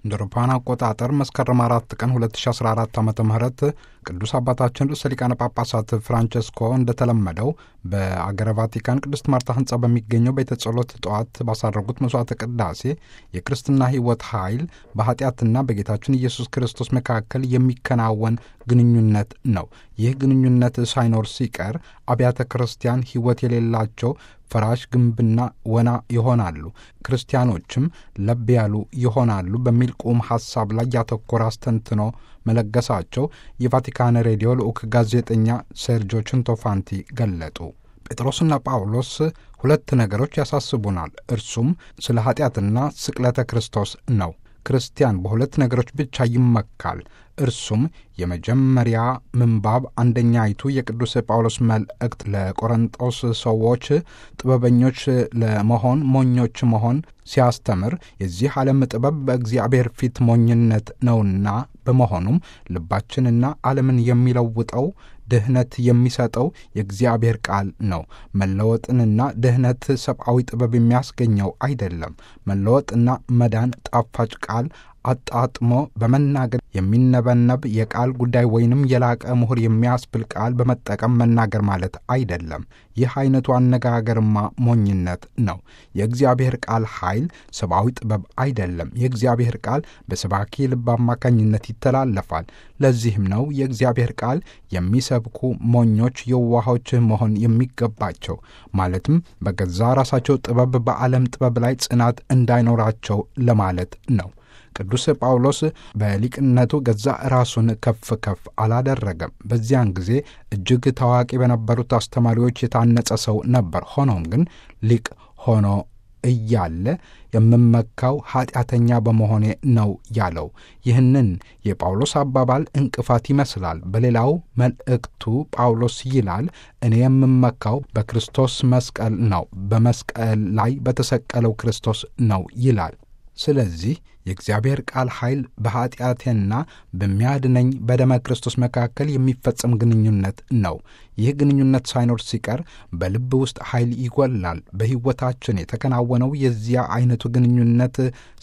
እንደ አውሮፓውያን አቆጣጠር መስከረም አራት ቀን 2014 ዓ ም ቅዱስ አባታችን ርዕሰ ሊቃነ ጳጳሳት ፍራንቸስኮ እንደተለመደው በአገረ ቫቲካን ቅድስት ማርታ ህንፃ በሚገኘው ቤተ ጸሎት ጠዋት ባሳረጉት መስዋዕተ ቅዳሴ የክርስትና ሕይወት ኃይል በኃጢአትና በጌታችን ኢየሱስ ክርስቶስ መካከል የሚከናወን ግንኙነት ነው። ይህ ግንኙነት ሳይኖር ሲቀር አብያተ ክርስቲያን ሕይወት የሌላቸው ፈራሽ ግንብና ወና ይሆናሉ፣ ክርስቲያኖችም ለብ ያሉ ይሆናሉ በሚል ቁም ሐሳብ ላይ ያተኮረ አስተንትኖ መለገሳቸው የቫቲካን ሬዲዮ ልዑክ ጋዜጠኛ ሴርጆ ችንቶፋንቲ ገለጡ። ጴጥሮስና ጳውሎስ ሁለት ነገሮች ያሳስቡናል። እርሱም ስለ ኀጢአትና ስቅለተ ክርስቶስ ነው። ክርስቲያን በሁለት ነገሮች ብቻ ይመካል። እርሱም የመጀመሪያ ምንባብ አንደኛይቱ የቅዱስ ጳውሎስ መልእክት ለቆሮንጦስ ሰዎች ጥበበኞች ለመሆን ሞኞች መሆን ሲያስተምር የዚህ ዓለም ጥበብ በእግዚአብሔር ፊት ሞኝነት ነውና በመሆኑም ልባችንና ዓለምን የሚለውጠው ድህነት የሚሰጠው የእግዚአብሔር ቃል ነው። መለወጥንና ድህነት ሰብአዊ ጥበብ የሚያስገኘው አይደለም። መለወጥና መዳን ጣፋጭ ቃል አጣጥሞ በመናገር የሚነበነብ የቃል ጉዳይ ወይንም የላቀ ምሁር የሚያስብል ቃል በመጠቀም መናገር ማለት አይደለም። ይህ አይነቱ አነጋገርማ ሞኝነት ነው። የእግዚአብሔር ቃል ኃይል ሰብአዊ ጥበብ አይደለም። የእግዚአብሔር ቃል በሰባኪ ልብ አማካኝነት ይተላለፋል። ለዚህም ነው የእግዚአብሔር ቃል የሚሰብኩ ሞኞች የዋሆች መሆን የሚገባቸው። ማለትም በገዛ ራሳቸው ጥበብ በዓለም ጥበብ ላይ ጽናት እንዳይኖራቸው ለማለት ነው። ቅዱስ ጳውሎስ በሊቅነቱ ገዛ ራሱን ከፍ ከፍ አላደረገም። በዚያን ጊዜ እጅግ ታዋቂ በነበሩት አስተማሪዎች የታነጸ ሰው ነበር። ሆኖም ግን ሊቅ ሆኖ እያለ የምመካው ኃጢአተኛ በመሆኔ ነው ያለው። ይህንን የጳውሎስ አባባል እንቅፋት ይመስላል። በሌላው መልእክቱ ጳውሎስ ይላል፣ እኔ የምመካው በክርስቶስ መስቀል ነው፣ በመስቀል ላይ በተሰቀለው ክርስቶስ ነው ይላል። ስለዚህ የእግዚአብሔር ቃል ኃይል በኀጢአቴና በሚያድነኝ በደመ ክርስቶስ መካከል የሚፈጸም ግንኙነት ነው። ይህ ግንኙነት ሳይኖር ሲቀር በልብ ውስጥ ኃይል ይጎላል። በሕይወታችን የተከናወነው የዚያ አይነቱ ግንኙነት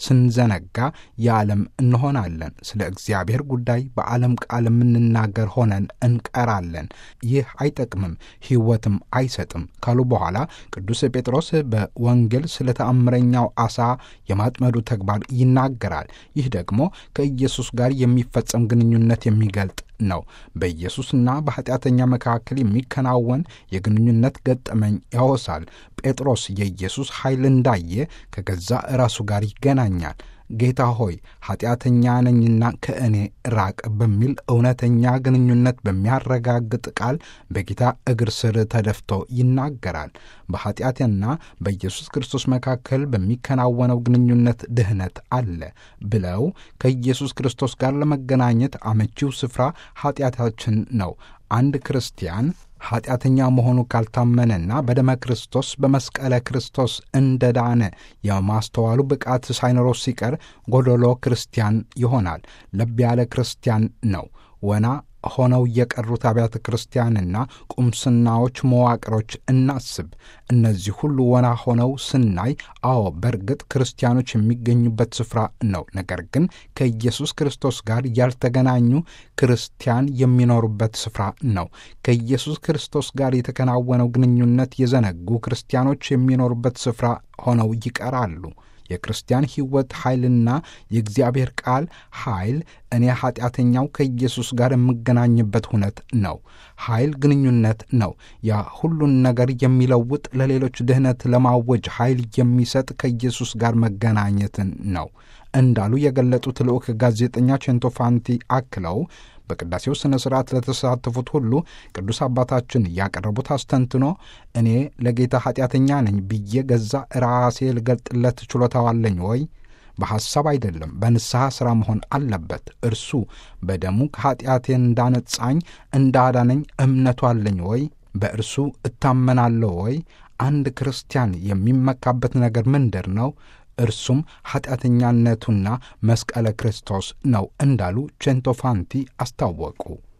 ስንዘነጋ የዓለም እንሆናለን። ስለ እግዚአብሔር ጉዳይ በዓለም ቃል የምንናገር ሆነን እንቀራለን። ይህ አይጠቅምም፣ ሕይወትም አይሰጥም ካሉ በኋላ ቅዱስ ጴጥሮስ በወንጌል ስለ ተአምረኛው ዓሣ የማጥመዱ ተግባር ይናገራል። ይህ ደግሞ ከኢየሱስ ጋር የሚፈጸም ግንኙነት የሚገልጥ ነው። በኢየሱስና በኃጢአተኛ መካከል የሚከናወን የግንኙነት ገጠመኝ ያወሳል። ጴጥሮስ የኢየሱስ ኃይል እንዳየ ከገዛ ራሱ ጋር ይገናኛል። ጌታ ሆይ ኃጢአተኛ ነኝና ከእኔ ራቅ በሚል እውነተኛ ግንኙነት በሚያረጋግጥ ቃል በጌታ እግር ስር ተደፍቶ ይናገራል። በኃጢአትና በኢየሱስ ክርስቶስ መካከል በሚከናወነው ግንኙነት ድህነት አለ ብለው ከኢየሱስ ክርስቶስ ጋር ለመገናኘት አመቺው ስፍራ ኃጢአታችን ነው። አንድ ክርስቲያን ኃጢአተኛ መሆኑ ካልታመነና በደመ ክርስቶስ በመስቀለ ክርስቶስ እንደ ዳነ የማስተዋሉ ብቃት ሳይኖረው ሲቀር ጎደሎ ክርስቲያን ይሆናል። ለብ ያለ ክርስቲያን ነው። ወና ሆነው የቀሩት አብያተ ክርስቲያንና ቁምስናዎች፣ መዋቅሮች እናስብ። እነዚህ ሁሉ ወና ሆነው ስናይ፣ አዎ በእርግጥ ክርስቲያኖች የሚገኙበት ስፍራ ነው። ነገር ግን ከኢየሱስ ክርስቶስ ጋር ያልተገናኙ ክርስቲያን የሚኖሩበት ስፍራ ነው። ከኢየሱስ ክርስቶስ ጋር የተከናወነው ግንኙነት የዘነጉ ክርስቲያኖች የሚኖሩበት ስፍራ ሆነው ይቀራሉ። የክርስቲያን ሕይወት ኃይልና የእግዚአብሔር ቃል ኃይል እኔ ኃጢአተኛው ከኢየሱስ ጋር የምገናኝበት ሁነት ነው። ኃይል ግንኙነት ነው። ያ ሁሉን ነገር የሚለውጥ ለሌሎች ድህነት ለማወጅ ኃይል የሚሰጥ ከኢየሱስ ጋር መገናኘትን ነው እንዳሉ የገለጡት ልዑክ ጋዜጠኛ ቼንቶፋንቲ አክለው በቅዳሴው ሥነ ሥርዓት ለተሳተፉት ሁሉ ቅዱስ አባታችን ያቀረቡት አስተንትኖ እኔ ለጌታ ኃጢአተኛ ነኝ ብዬ ገዛ ራሴ ልገልጥለት ችሎታዋለኝ ወይ? በሐሳብ አይደለም፣ በንስሐ ሥራ መሆን አለበት። እርሱ በደሙ ከኃጢአቴ እንዳነጻኝ እንዳዳነኝ እምነቱ አለኝ ወይ? በእርሱ እታመናለሁ ወይ? አንድ ክርስቲያን የሚመካበት ነገር ምንድር ነው? እርሱም ኃጢአተኛነቱና መስቀለ ክርስቶስ ነው እንዳሉ ቼንቶፋንቲ አስታወቁ።